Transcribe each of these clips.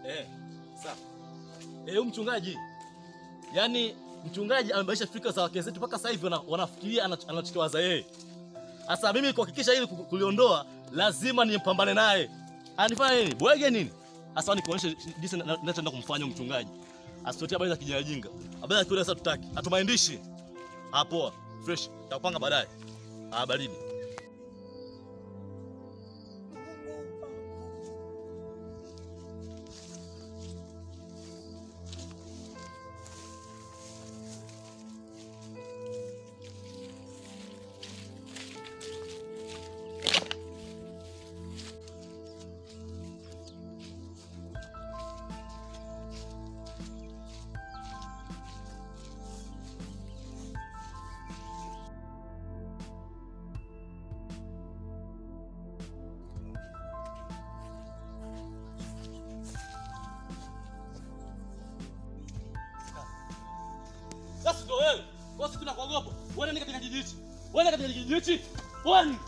Eh, sawa. Eh, huyu mchungaji. Yaani mchungaji amebadilisha fikra za wake zetu mpaka sasa hivi wana- wanafikiria anach- anachokiwaza yeye. Sasa mimi kuhakikisha hili ku- kuliondoa lazima nimpambane naye. Anifanya nini? Bwege nini? Sasa nikuonyeshe jinsi na- na- ninachoenda kumfanya huyu mchungaji. Asitotie habari za kijinga. Habari za kiule sasa tutaki. Hatumaindishi. Ah, poa. Fresh. Takupanga baadaye. Ah, baridi. Sasa ndio wewe. Wewe siku nakuogopa. Wewe nani katika kijiji hichi? Wewe nani katika kijiji hichi? Wewe nani?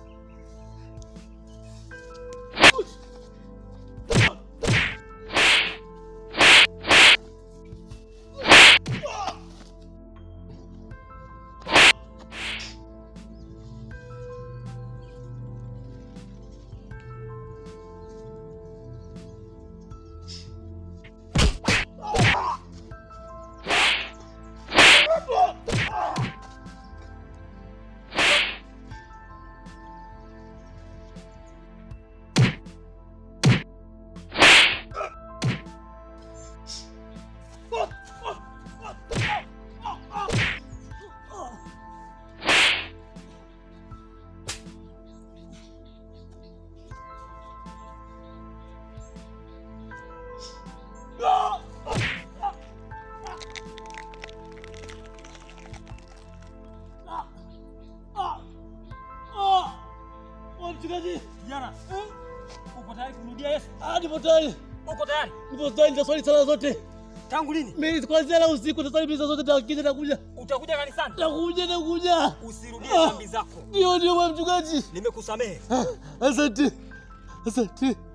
Mchungaji, Kijana, uko tayari kumrudia Yesu? ah, nipo tayari. Uko tayari? Nipo tayari nitaswali sala zote. Tangu lini? Mimi kuanzia leo usiku nitaswali misa zote takija nakuja. Utakuja kanisani? Nakuja nakuja. Usirudie Ah. dhambi zako. Ndio ndio mchungaji. Nimekusamehe. Ah, Asante. Asante.